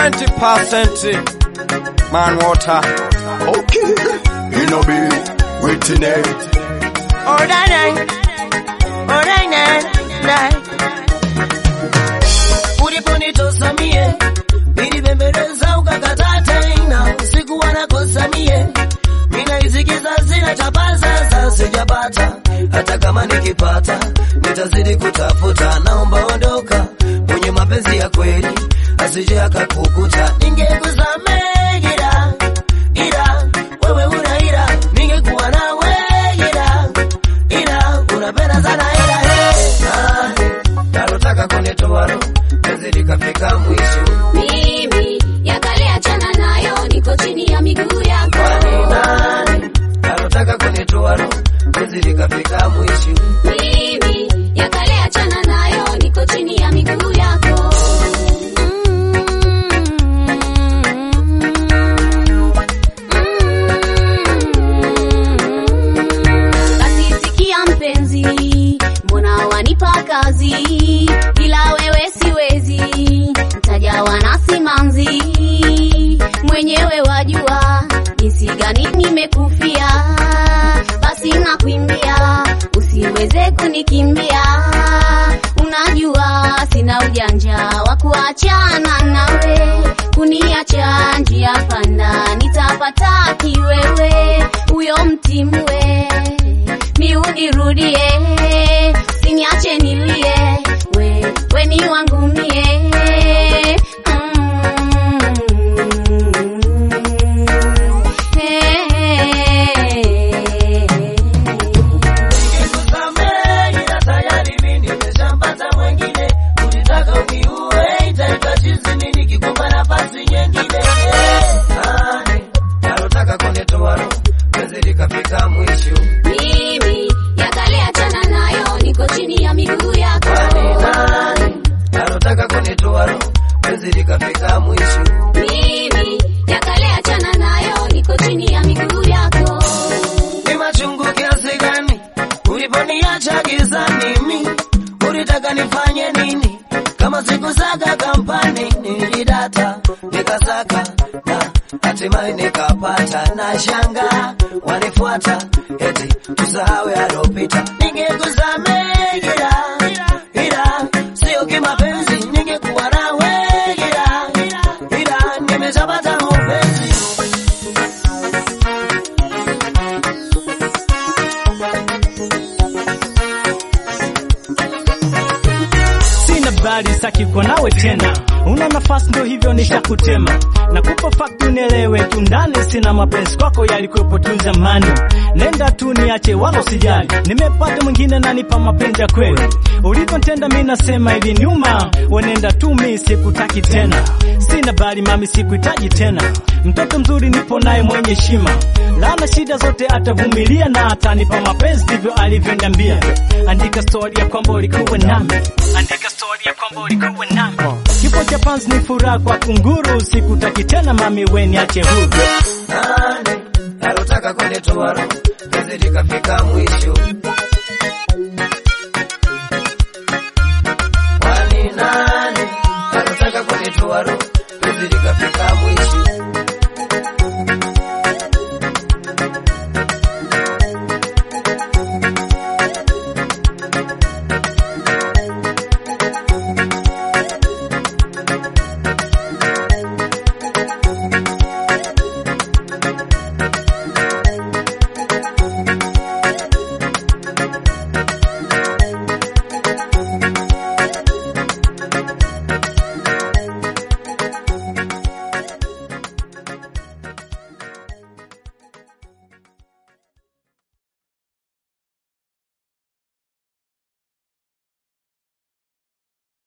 20% man water. Okay, you know be waiting there. Alright, alright, alright. Uliponitosa mie nilibembeleza ukakataa tena, sikuwa nakosa mie minaisikiza sina chapa sasa sijapata, hata kama nikipata nitazidi kutafuta. Naomba ondoka mwenye mapenzi ya kweli, asije akakukuta. Ningekusamehe ila ila wewe una ila, ningekuwa nawe ila ila unapenda sana ila hey, nani nalotaka kunitoa roho penzi likafika mwisho Mimi ya kale achana nayo, niko chini ya miguu yako. kwani nani nalotaka kunitoa roho penzi likafika mwisho Mimi ya kale achana nayo, niko chini ya miguu yako. Basi sikia mpenzi, mbona wanipa kazi, ila wewe siwezi, ntajawa na simanzi, mwenyewe wajua jinsi gani nimekufia, basi nakuimbia, usiweze kunikimbia, unajua sina ujanja wa kuachana nawe, kuniacha njia panda, nitapata kiwewe, huyo mtimwe miudirudie, siniache nilie, we, we ni wangu mie Nikusamehe ila tayari mimi nimeshampata mwengine, ulitaka uniue, itaitwa chizi mimi nikikupa nafasi nyingine. Nani nalotaka kunitoa roho penzi likafika mwisho Mimi ya kale achana nayo, niko chini ya miguu yako. Kwani nani nalotaka kunitoa roho penzi likafika mwisho Mimi ya kale achana nayo, niko chini ya miguu yako. ni machungu kiasi gani uliponiacha gizani mi ulitaka nifanye nini kama sikusaka kampani nilidata nikasaka na hatimaye nikapata na shanga wanifuata eti tusahau yalopita ningekusamehe ila ila sio kimapenzi ningekuwa nawe ila ila nimeshapata mapenzi sina bali saki kwa nawe tena, una nafasi ndo hivyo nishakutema, nakupa fakti unielewe tu, ndani sina mapenzi kwako yalikuwepo tu zamani, nenda tu niache wala usijali, nimepata mwingine nanipa mapenzi ya kweli, ulivyotenda mi nasema hivi nyuma, wenenda tu mi sikutaki tena, sina bali mami sikuhitaji tena, mtoto mzuri nipo naye mwenye heshima, lana shida zote atavumilia na atanipa mapenzi, ndivyo alivyoniambia. Andika story ya kwamba ulikuwa nami, andika story ya kwamba ulikuwa nami. Kifo cha panzi ni furaha kwa kunguru, sikutaki tena mami, we niache huru. nani nalotaka kunitoa roho penzi likafika mwisho